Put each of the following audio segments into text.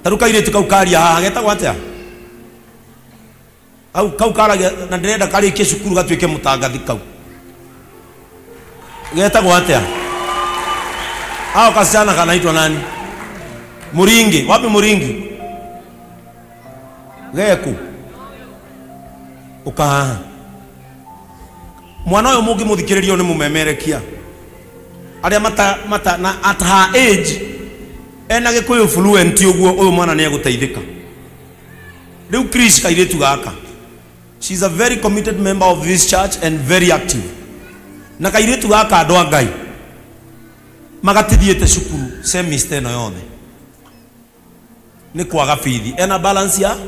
taru kairĩtu kau karia haha getagwo atĩa au kau karagia na ndĩrenda karĩkie cukuru gatuĩke mũtangathi kau getagwo atĩa ao kasichana kanaitwa nani muringi wapi muringi geku ukahaha mwana ũyũ mũngĩmũthikĩrĩria nĩ mũmemerekia arĩa mata, mata na at her age ena gĩkũyũ fluent ũguo ũyũ mwana nĩ egũteithĩka rĩu Chris kairĩtu gaka she is a very committed member of this church and very active na kairĩtu gaka andũ a ngai magatithiĩte cukuru semester ĩno yothe nĩ kwaga bithi ena balance ya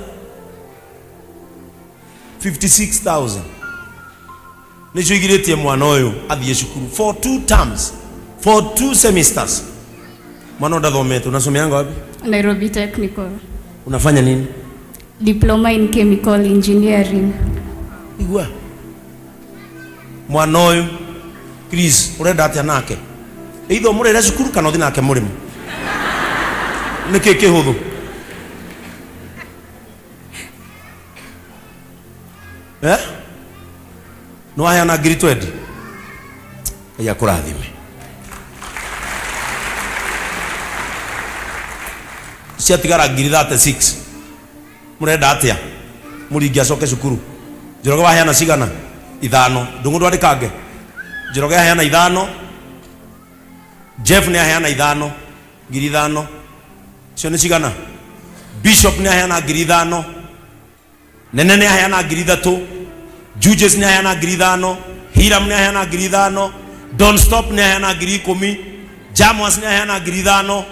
56000 nĩcio igirĩtie mwana ũyũ athiĩ cukuru for two terms for two semesters mwana ndathomete unasomeanga wapi Nairobi Technical. unafanya nini Diploma in Chemical Engineering. igua mwana ũyũ Chris ũrenda atĩa nake either mũrĩre cukuru kana ũthi nake mũrĩmo nĩkĩ kĩhũthũ eh? nĩwaheana ngiri twendi ngai akũrathime ciatigara ngiri 36 mũrenda atĩa mũringi acoke cukuru njoroge waheana cigana ithano ndũngũ ndwandĩkange njoroge aheana ithano jeff nĩ aheana ithano ngiri ithano icio nĩ cigana bishop nĩ aheana ngiri ithano nene nĩ aheana ngiri ithatũ juges nĩ aheana ngiri ithano hiram nĩ aheana ngiri ithano don stop nĩ aheana ngiri ikũmi jamos nĩ aheana ngiri ithano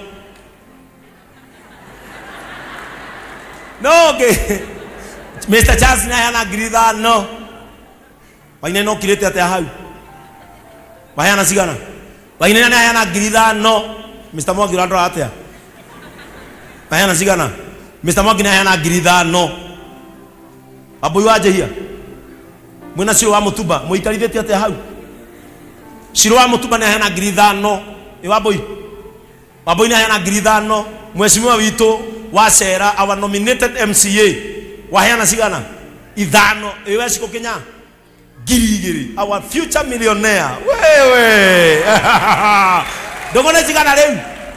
no okay. mr charles nĩ aheana ngiri ithano wainaina ũkirĩte atĩa hau waheana cigana wainaina nĩ aheana ngiri ithano mr mwangi ũrandora atĩa waheana cigana mr mwangi nĩ aheana ngiri ithano wambũi wanjĩhia mwĩna ciro wa mũtumba mũikarithĩtie atĩa hau ciro wa mũtumba nĩ aheana ngiri ithano ĩ wambũi wambũi nĩ aheana ngiri ithano mweshimiwa witũ wa cera our nominated mca waheana cigana ithano ĩwe cikũ kinya ngiri igĩrĩ our future millionaire wewe ndũngũ nĩ cigana rĩu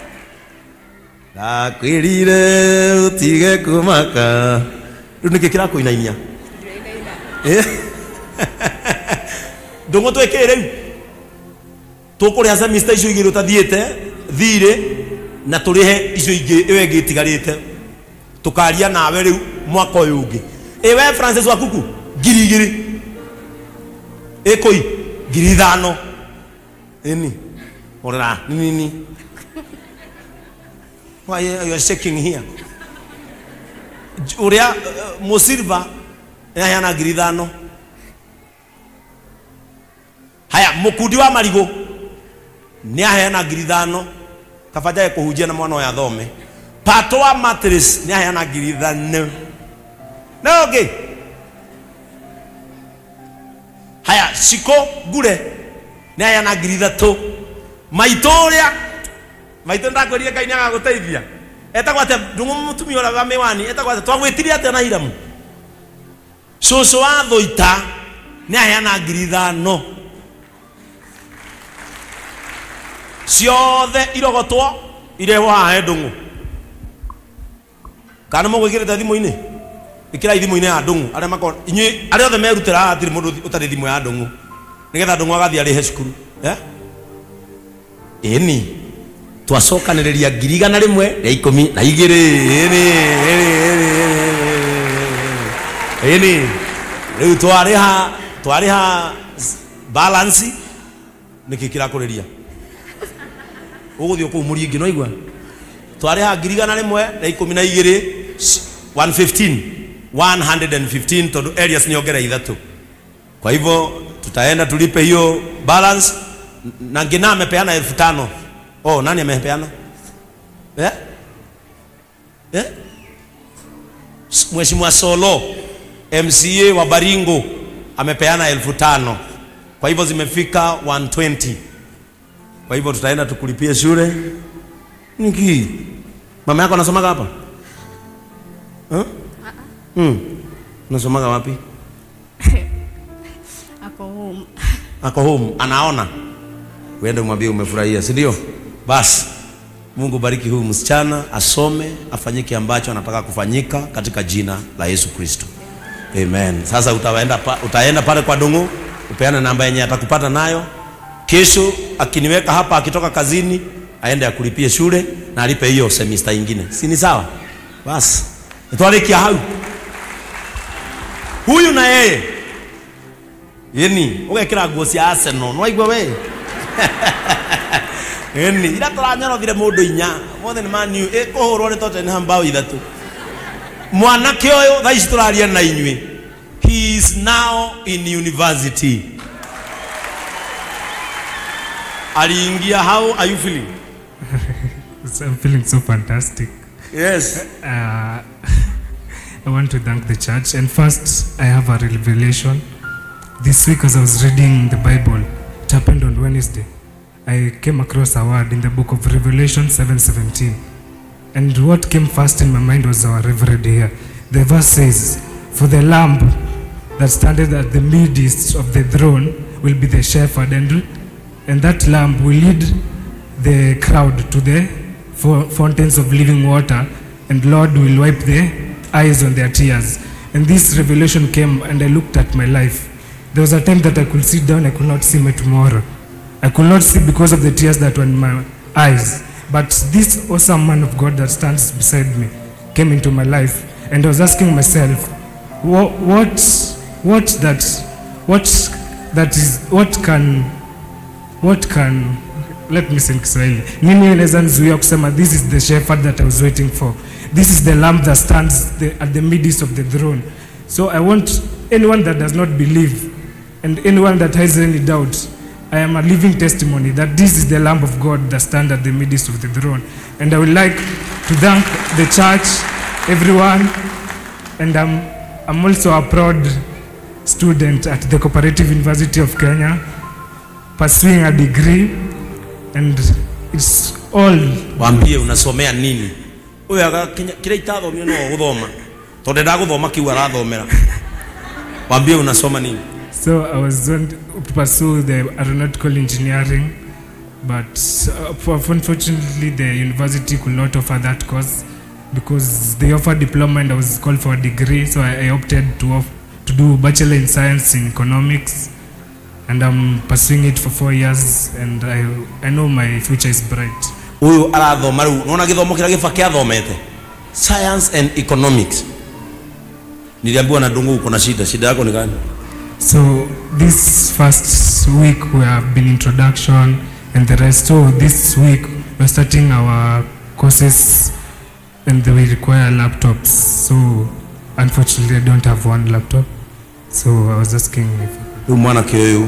ndakwĩrire ũtige kũmaka rĩu nĩkĩ kĩrakũinainia Eh? ndũngũ twĩkĩ rĩu tũkũrĩha semester icio igĩrĩ ũtathiĩte thirĩ na tũrĩhe icio ingĩ ĩyo ĩngĩ ĩtigarĩte tũkaria nawe rĩu mwaka ũyũ ũngĩ ĩwe francis wakuku ngiri igĩrĩ ĩkũi ngiri ithano ĩni ũrĩra nĩ nini why you are shaking here J- ũrĩa uh, mũsilva nĩaheana ngiri ithano haya mũkundi wa marigũ nĩaheana ngiri ithano kabajae kũhunjia na mwana ũyũ athome pato wa matris nĩaheana ngiri ithano na ũngĩ haya ciko ngure nĩaheana ngiri ithatũ maitũ ũrĩa maitũ ndakwĩrire ngai nĩagagũteithia etagwo atĩa ndũng'ũ mũtumia ũrĩa wa mĩwani etagwo atĩa twagwĩtire atĩa na hiramu cũcũ wa thũita nĩ aheana ngiri ithano ciothe irogotwo irehwo haha he ndũng'ũ kana mũgwĩkĩrĩte thimũ-inĩ ĩkĩrai thimũ-inĩ ya ndũng'ũ arĩa mako inyuĩ arĩa othe merutĩra haha hatirĩ mũndũ ũtarĩ thimũ ya ndũng'ũ nĩgetha ndũng'ũ agathiĩ arĩhe cukuru eh? ĩni twacokanĩrĩria ngiri igana rĩmwe rĩa ikũmi na igĩrĩ ĩni ĩni ĩni ĩni ĩni rĩu twarĩha twarĩha s- balance nĩkĩ kĩrakũrĩria ũgũthiĩ kũu mũringi no igua twarĩha ngiri igana rĩmwe rĩa ikũmi na igĩrĩ s- 115 115 tondũ areas niongera ithatũ kwa hivyo tutaenda tulipe hiyo balance N- na ngina amepeana elfu tano oh nani amepeana eh? Eh? S- mheshimiwa solo mca wa baringo amepeana elfu tano kwa hivyo zimefika 120 kwa hivyo tutaenda tukulipie shule niki mama yako anasomaga hapa huh? hmm. unasomaga wapi Ako home. ako home anaona uende umwambie umefurahia si ndio basi mungu bariki huyu msichana asome afanyike ambacho anataka kufanyika katika jina la yesu kristo amen sasa utaenda, pa, utaenda pale kwa dungu upeane namba yenye atakupata nayo kesho akiniweka hapa akitoka kazini aende akulipie shule na alipe hiyo semista ingine si ni sawa basi nitwarikia hau huyu na yeye yeni ugekira nguo cia arsenal nwaigua we eni ira tũranyorothire mũndũ inya mothe nĩ maniu ĩkũhũrwo nĩ tottenham mbao ithatũ mwanake ũyũ thaa ici tũraria na inyuĩ he is now in university aliingia how are you feeling So I'm feeling so fantastic. yes Uh, I want to thank the church. And first, I have a revelation. This week, as I was reading the Bible, it happened on Wednesday. I came across a word in the book of Revelation 7:17, and what came first in my mind was our reverend here. The verse says, "For the Lamb that standeth at the midst of the throne will be the shepherd, and and that Lamb will lead the crowd to the fo- fountains of living water, and Lord will wipe the eyes on their tears." And this revelation came, and I looked at my life. There was a time that I could sit down, I could not see my tomorrow. I could not see because of the tears that were in my eyes. But this awesome man of God that stands beside me came into my life, and I was asking myself, what, what, what that, what that is, what can, what can, let me say in Kiswahili, nini inaweza nizuia kusema this is the shepherd that I was waiting for. This is the lamb that stands the, at the midst of the throne. So I want anyone that does not believe and anyone that has any doubt, I am a living testimony that this is the Lamb of God that stands at the midst of the throne. And I would like to thank the church, everyone, and I'm, I'm also a proud student at the Cooperative University of Kenya, pursuing a degree, and it's all wambie unasomea nini uyu kira itathomio no guthoma tondu ndagũthoma kiu arathomera wambie unasoma nini So I was going to pursue the aeronautical engineering, but uh, for- unfortunately the university could not offer that course because they offered diploma and I was called for a degree. So I, I opted to off, to do bachelor in science in economics, and I'm pursuing it for four years, and I I know my future is bright. uyu arathoma riu nona githomo kiria giba kiathomete science and economics niliambiwa na ndungu uko na shida shida yako ni gani So this first week we have been introduction and the rest. So this week we're starting our courses and we require laptops. So unfortunately I don't have one laptop. So I was asking if riu mwanake uyu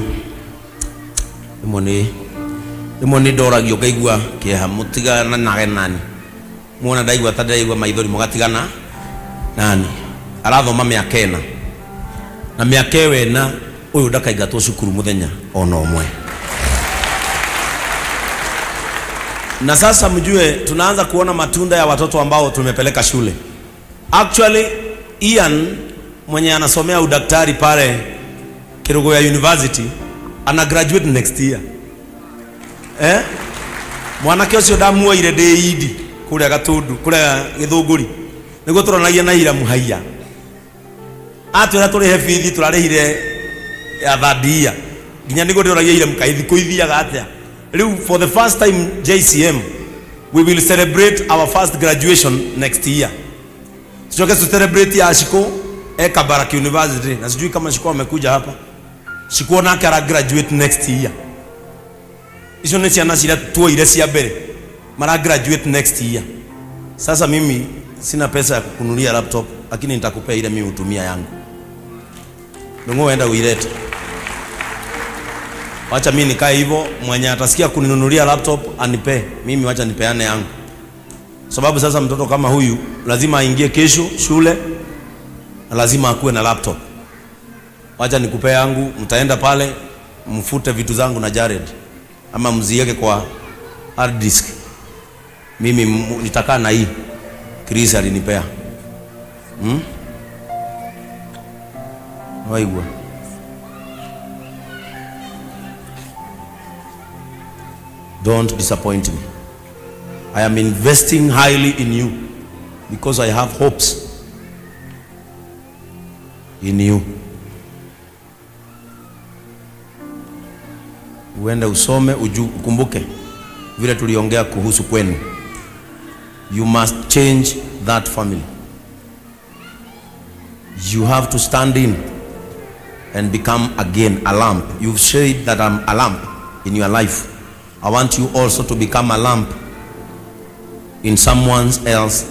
rimwe ni rimwe ni ndoragio ngaigua kieha mutigana nage nani muona ndaigua ta ndaigua maithori mugatigana nani arathoma miaka ena na miaka ĩyo ena ũyũ ndakaingatwo cukuru mũthenya ona ũmwe na sasa mjue tunaanza kuona matunda ya watoto ambao tumepeleka shule actually Ian mwenye anasomea udaktari pale Kirugoya University ana graduate next year eh mwanake ũcio ndamuoire ndĩ idi kũrĩa gatundu kũrĩa gĩthũngũri nĩguo tũronagia na ira mũhaiya atwĩra tũrĩhe bithi tũrarĩhire ya thandia nginya nĩguo ndĩroragia ira mũkaithi kũithiaga atĩa rĩu for the first time JCM we will celebrate our first graduation next year tuchoke tu celebrate ya Shiko eka Barak University na sijui kama Shiko amekuja hapa Shiko nake ara graduate next year icio nĩ ciana ciria tuoire cia mbere mara graduate next year sasa mimi sina pesa ya kukunulia laptop lakini nitakupea ile mimi hutumia yangu ndio uenda uilete wacha mimi nikae hivyo mwenye atasikia kuninunulia laptop anipe mimi wacha nipeane yangu sababu sasa mtoto kama huyu lazima aingie kesho shule na lazima akuwe na laptop wacha nikupe yangu mtaenda pale mfute vitu zangu na Jared ama mziweke kwa hard disk mimi m- nitakaa na hii Chris alinipea hmm? waigua don't disappoint me i am investing highly in you because i have hopes in you uende usome uju, ukumbuke vile tuliongea kuhusu kwenu you must change that family you have to stand in and become again a lamp you've said that i'm a lamp in your life i want you also to become a lamp in someone else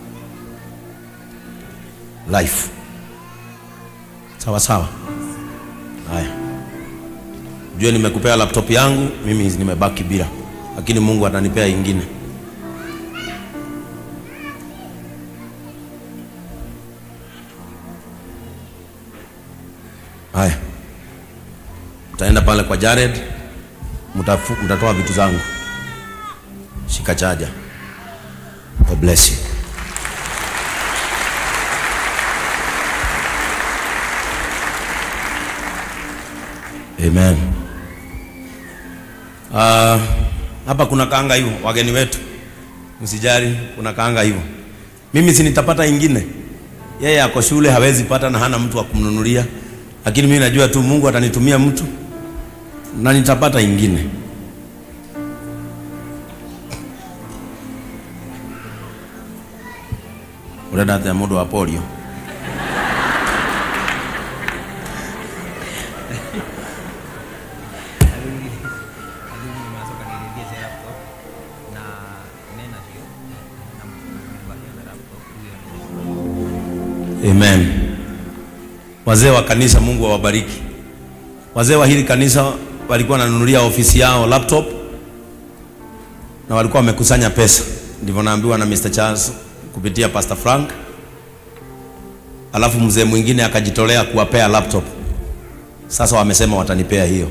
life sawa sawa haya jue nimekupea laptop yangu mimi nimebaki bila lakini mungu atanipea ingine haya mtaenda pale kwa jared mtafu- mtatoa vitu zangu shika chaja god bless you amen uh, hapa kuna kaanga hivyo wageni wetu msijali kuna kaanga hivyo mimi si nitapata ingine yeye ako shule hawezi pata na hana mtu wa kumnunulia lakini mimi najua tu mungu atanitumia mtu na nitapata ingine urenda atia mundu wa polio amen wazee wa kanisa mungu awabariki wazee wa hili kanisa walikuwa wananunulia ofisi yao laptop na walikuwa wamekusanya pesa ndivyo naambiwa na Mr. Charles kupitia Pastor Frank alafu mzee mwingine akajitolea kuwapea laptop sasa wamesema watanipea hiyo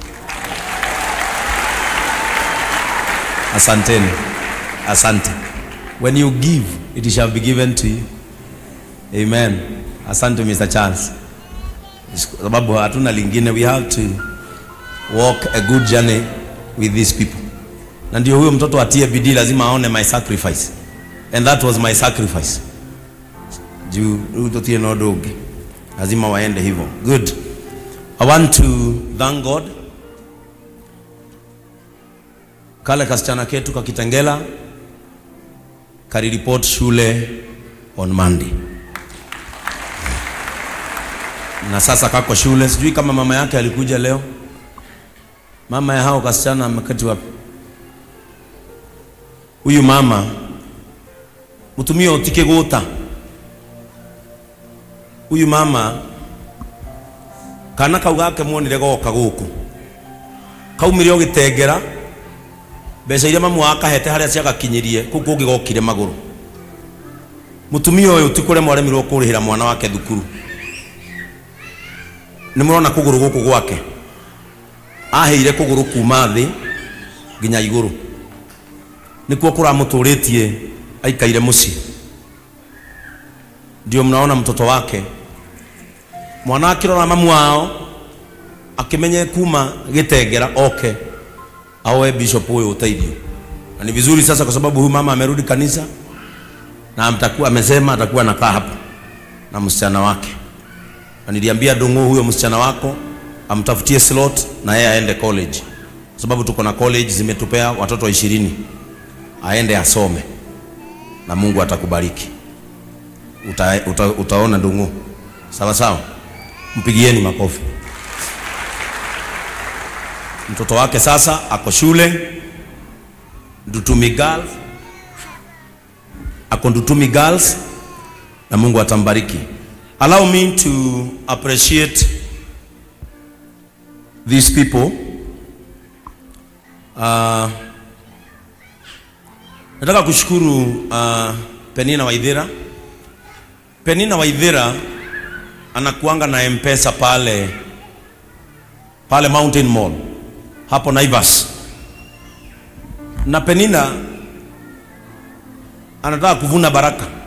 asanteni asante when you give it shall be given to you amen asante Mr. Charles kwa sababu hatuna lingine we have to walk a good journey with these people na ndio huyo mtoto atie bidii lazima aone my sacrifice and that was my sacrifice juu huyu totie na ũndũ ũngĩ lazima waende hivyo good i want to thank god kale kasichana ketu kakitengela kariripot shule on monday na sasa kako shule sijui kama mama yake alikuja leo mama ya hao kasichana amekati wapi huyu mama mutumia utike guta huyu mama kana kau gake muonire goka guku kaumire o gitengera mbeca iria mamu wakahete haria ciagakinyirie kuu kungi gokire maguru mutumia uyu ti kuria mwaremirwo kurihira mwana wake thukuru nä må rona kå gå rå gå kå gwake aheire kå gå rå kuma thä nginya igå rå nä kuo kå ramå tå rä tie aikaire må ciä ndio mnaona mtoto wake mwana akä rora mamu wao akä menye kuma gä tengera oke aoe bishop huyo uteithio na ni vizuri sasa kwa sababu huyu mama amerudi kanisa na mtakuwa amesema atakuwa anakaa hapa na msichana wake na niliambia Dungu huyo msichana wako amtafutie slot na yeye aende college, kwa sababu tuko na college zimetupea watoto ishirini, aende asome na Mungu atakubariki. Uta, uta, utaona Dungu, sawa sawa. Mpigieni makofi. Mtoto wake sasa ako shule Ndutumi Girls, ako Ndutumi Girls na Mungu atambariki. Allow me to appreciate these people. Uh, nataka kushukuru uh, Penina Waithira. Penina Waithira anakuanga na M-Pesa pale pale Mountain Mall hapo Naivas, na Penina anataka kuvuna baraka